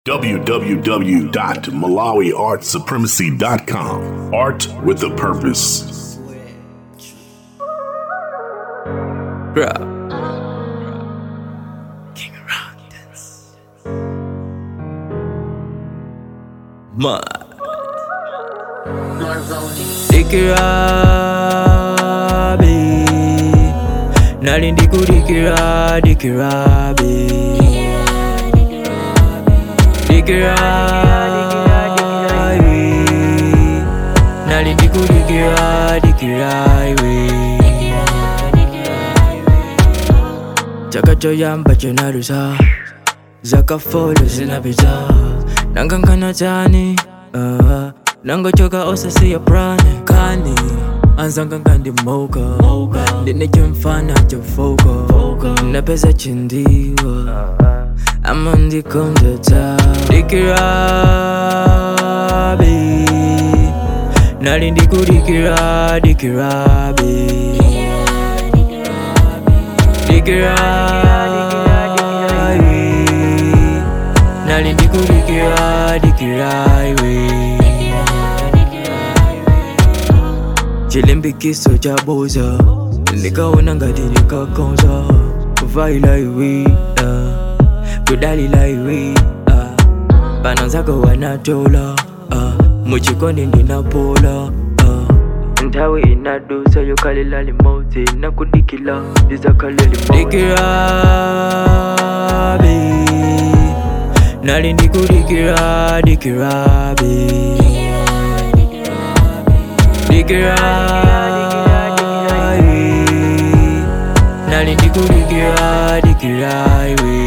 www.malawiartsupremacy.com. Art with a purpose. Bruh. Mud. Dikirabi Nali ndikudikira dikirabi Dikirabi Nali ndikudikira dikirabi chakachoyamba chonaluza zakafolo zinapita nangankana tani uh, nangochoka osasiya prane kani anzanganga ndimoka ndine chimfana chofoka napeza chindiwa ama ndikondeta dikirabi nali ndikudikira dikirabi dikirabi nali ndikudikira dikirabi chilimbikiso cha boza nikaona ngati nikakonza kuvaila iwi uh, kudalila iwi uh, pano zako wanatola uh, muchikondi ndinapola uh, nthawi inadusa yokalila limodzi nakudikila ndizakale limodzi dikirabi nali ndikudikira dikirabi dikirabi nali ndikudikira dikirabi